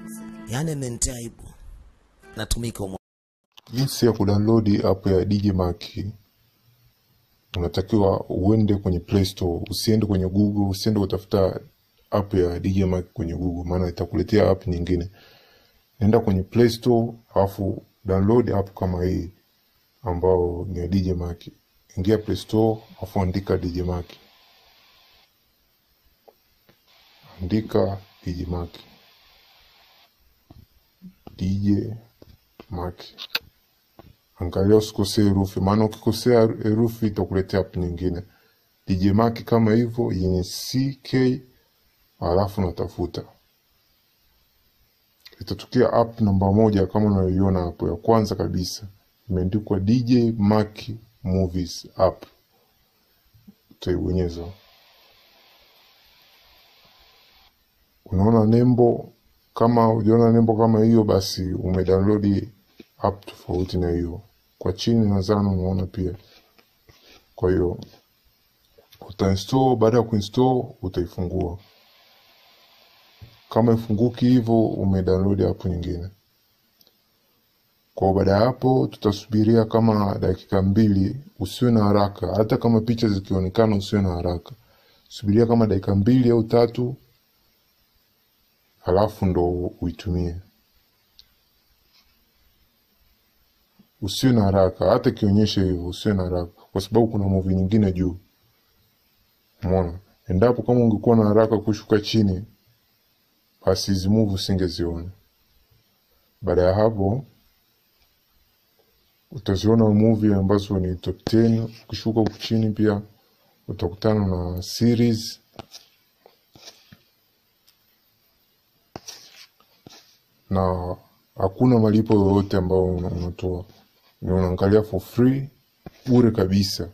yaani amenitia aibu. Natumika umo. Jinsi ya kudownload app ya DJ Mark, unatakiwa uende kwenye Play Store, usiende kwenye Google, usiende kutafuta app ya DJ Mark kwenye Google, maana itakuletea app nyingine. Nenda kwenye Play Store, alafu download app kama hii ambao ni ya DJ Mark. Ingia Play Store, alafu andika DJ Mark, andika DJ Mark, DJ Mark. Angalia usikosee herufi, maana ukikosea herufi itakuletea app nyingine. DJ Mark kama hivyo yenye CK, alafu natafuta, itatokea app namba moja kama unayoiona hapo, ya kwanza kabisa imeandikwa DJ Mark Movies app, utaibonyeza. Unaona nembo, kama ujaona nembo kama hiyo, basi umedownload app tofauti na hiyo. Kwa chini nadhani unaona pia. Kwa hiyo utainstall, baada ya kuinstall utaifungua. Kama ifunguki hivyo, umedownload app nyingine. Kwa baada ya hapo, tutasubiria kama dakika mbili. Usiwe na haraka, hata kama picha zikionekana, usiwe na haraka, subiria kama dakika mbili au tatu, halafu ndo uitumie. Usiwe na haraka, hata ikionyesha hivyo, usiwe na haraka, kwa sababu kuna movie nyingine juu. Umeona, endapo kama ungekuwa na haraka kushuka chini, basi hizi movie usingeziona. Baada ya hapo utaziona movie ambazo ni top 10. Ukishuka huku chini pia utakutana na series na hakuna malipo yoyote ambayo una- unatoa, ni unaangalia for free, bure kabisa.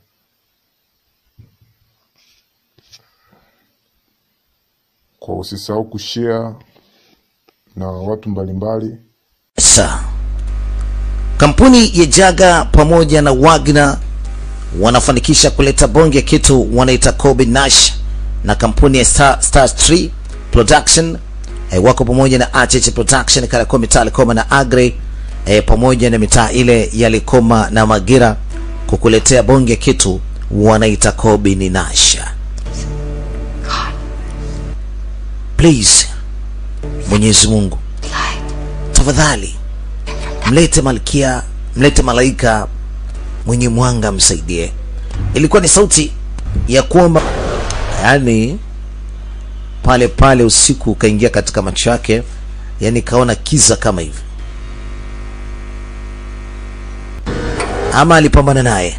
Kwa usisahau kushare na watu mbalimbali. Sa kampuni ya Jaga pamoja na Wagner wanafanikisha kuleta bonge ya kitu wanaita Kobe Nash na kampuni ya Star, Star Tree Production eh, wako pamoja na Acheche Production Kariakoo mitaa Likoma na Agre eh, pamoja na mitaa ile ya Likoma na Magira kukuletea bonge ya kitu wanaita Kobe ni Nash. Please Mwenyezi Mungu tafadhali mlete malkia, mlete malaika mwenye mwanga msaidie. Ilikuwa ni sauti ya kuomba, yani pale pale usiku ukaingia katika macho yake, yani kaona kiza kama hivi, ama alipambana naye.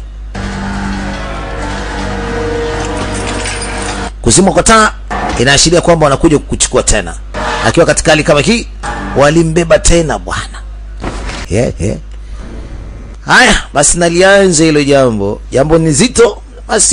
Kuzimwa kwa taa inaashiria kwamba wanakuja kukuchukua tena. Akiwa katika hali kama hii, walimbeba tena bwana. Yeah, yeah. Haya basi, nalianza hilo jambo, jambo ni zito basi.